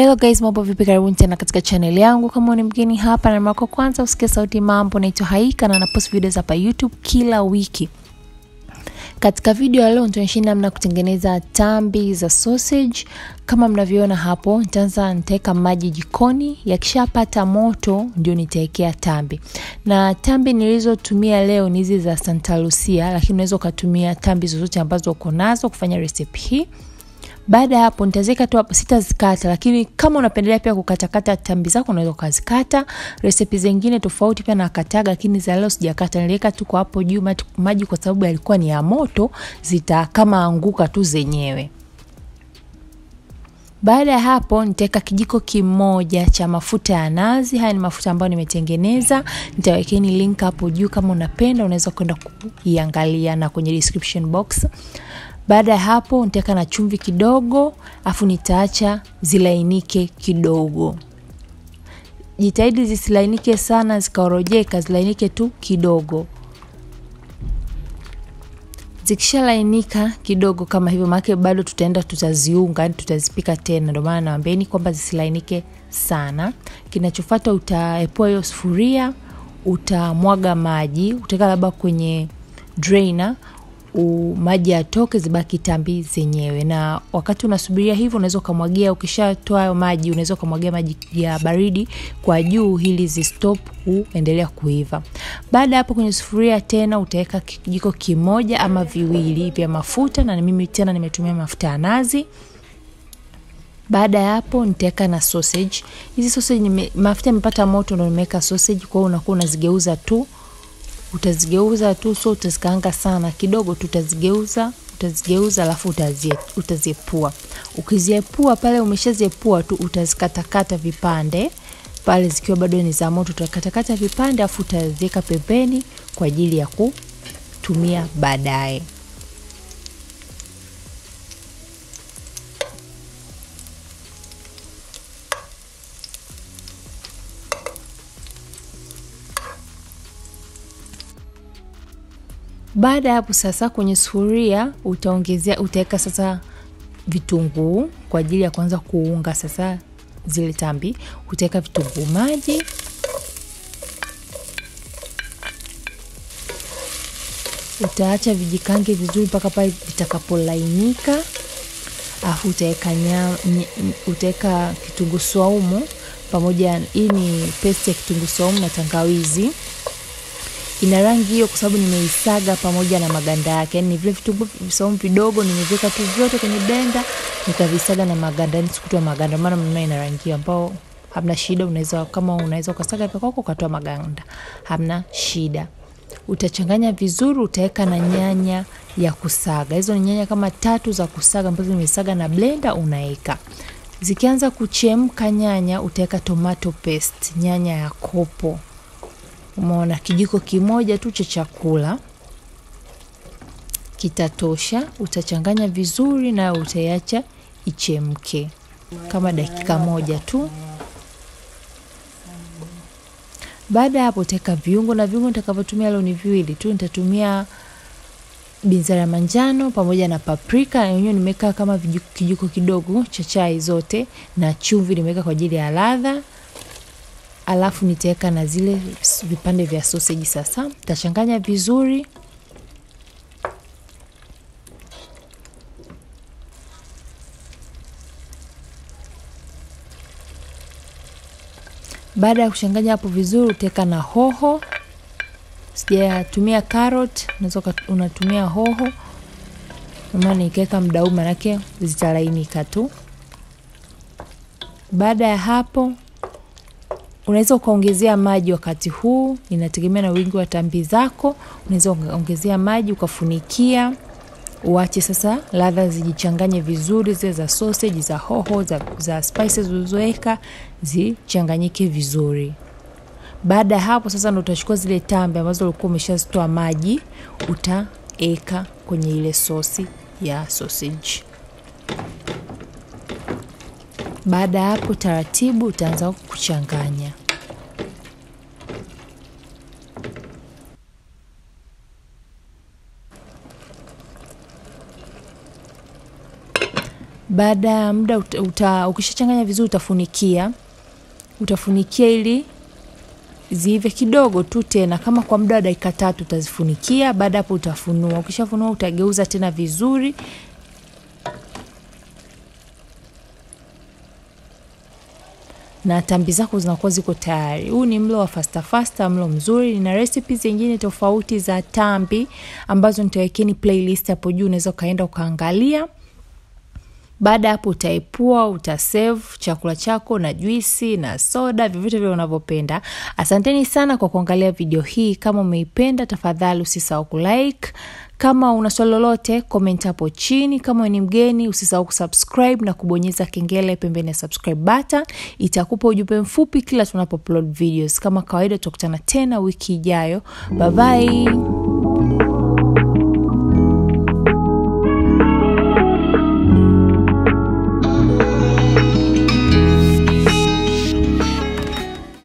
Hello guys, mambo vipi? Karibuni tena katika channel yangu. Kama ni mgeni hapa na mara kwanza usikie sauti mambo, naitwa Haika na napost videos hapa YouTube kila wiki. Katika video ya leo nitaonyesha namna kutengeneza tambi za sausage. Kama mnavyoona hapo, nitaanza nitaweka maji jikoni, yakishapata moto ndio nitawekea tambi. Na tambi nilizotumia leo ni hizi za Santa Lucia, lakini unaweza ukatumia tambi zozote ambazo uko nazo kufanya recipe hii. Baada ya hapo nitaziweka tu hapo, sitazikata, lakini kama unapendelea pia kukatakata tambi zako unaweza ukazikata. Resipi zingine tofauti pia nakataga, lakini za leo sijakata, niliweka tu kwa hapo juu maji kwa sababu yalikuwa ni ya moto, zita kama anguka tu zenyewe. Baada ya hapo nitaweka kijiko kimoja cha mafuta ya nazi. Haya ni mafuta ambayo nimetengeneza, nitawekeni link hapo juu, kama unapenda unaweza kwenda kuiangalia na kwenye description box. Baada ya hapo nitaweka na chumvi kidogo, afu nitaacha zilainike kidogo. Jitahidi zisilainike sana zikaorojeka, zilainike tu kidogo. Zikishalainika kidogo kama hivyo, maana bado tutaenda tutaziunga, yani tutazipika tena. Ndio maana nawaambieni kwamba zisilainike sana. Kinachofuata utaepua hiyo sufuria, utamwaga maji, utaweka labda kwenye drainer maji yatoke, zibaki tambi zenyewe. Na wakati unasubiria hivyo, unaweza ukamwagia, ukishatoa hayo maji, unaweza ukamwagia maji ya baridi kwa juu ili zistop kuendelea kuiva. Baada ya hapo, kwenye sufuria tena utaweka kijiko kimoja ama viwili vya mafuta, na mimi tena nimetumia mafuta ya nazi. Baada ya hapo nitaweka na sausage. Hizi sausage nime, mafuta yamepata moto, ndio nimeweka sausage. Kwa hiyo unakuwa unazigeuza tu utazigeuza tu, so utazikaanga sana kidogo tu, utazigeuza utazigeuza, alafu utaziepua. Ukiziepua pale umeshaziepua tu, utazikatakata vipande pale, zikiwa bado ni za moto, utakatakata vipande, alafu utaziweka pembeni kwa ajili ya kutumia baadaye. Baada ya hapo sasa, kwenye sufuria utaongezea, utaweka sasa vitunguu kwa ajili ya kuanza kuunga sasa zile tambi. Utaweka vitunguu maji, utaacha vijikange vizuri mpaka pale vitakapolainika, alafu utaweka utaweka kitunguu saumu pamoja. Hii ni paste ya kitunguu saumu na tangawizi ina rangi hiyo kwa sababu nimeisaga pamoja na maganda yake. Yani vile vitunguu saumu vidogo nimeviweka tu vyote kwenye blender nikavisaga na maganda, yani sikutoa maganda, maana mnaona ina rangi hiyo ambao hamna shida. Unaweza kama unaweza ukasaga peke yako ukatoa maganda, hamna shida. Utachanganya vizuri, utaweka na nyanya ya kusaga. Hizo ni nyanya kama tatu za kusaga ambazo nimesaga na blender, unaweka zikianza kuchemka nyanya, utaweka tomato paste, nyanya ya kopo Umeona, kijiko kimoja tu cha chakula kitatosha. Utachanganya vizuri na utaiacha ichemke kama dakika moja tu. Baada ya hapo, utaweka viungo na viungo nitakavyotumia leo ni viwili tu. Nitatumia binzari ya manjano pamoja na paprika, yenyewe nimeweka kama kijiko kidogo cha chai zote, na chumvi nimeweka kwa ajili ya ladha alafu nitaweka na zile vipande vya sausage. Sasa nitachanganya vizuri, baada ya kuchanganya hapo vizuri, utaweka na hoho. Sijatumia carrot, unaweza unatumia hoho, maana nikiweka muda huu manake zitalainika tu. Baada ya hapo unaweza ukaongezea maji wakati huu, inategemea na wingi wa tambi zako. Unaweza ukaongezea maji ukafunikia, uache sasa ladha zijichanganye vizuri, zile za sausage, za hoho, za, za spices ulizoweka zichanganyike vizuri. Baada ya hapo sasa ndo utachukua zile tambi ambazo ulikuwa umeshazitoa maji, utaeka kwenye ile sosi ya sausage. Baada ya hapo taratibu utaanza kuchanganya. baada ya muda uta, uta, ukishachanganya vizuri utafunikia utafunikia ili ziive kidogo tu tena kama kwa muda wa dakika tatu utazifunikia baada hapo utafunua ukishafunua utageuza tena vizuri na tambi zako zinakuwa ziko tayari. Huu ni mlo wa fasta fasta, mlo mzuri. Nina recipes zingine tofauti za tambi ambazo nitawekeni playlist hapo juu, unaweza ukaenda ukaangalia. Baada ya hapo utaepua, utasave chakula chako na juisi na soda, vyovyote vile unavyopenda. Asanteni sana kwa kuangalia video hii. Kama umeipenda, tafadhali usisahau kulike. Kama una swali lolote, comment hapo chini. Kama ni mgeni, usisahau kusubscribe na kubonyeza kengele pembeni ya subscribe button. Itakupa ujumbe mfupi kila tunapo upload videos. Kama kawaida, tutakutana tena wiki ijayo. Bye bye.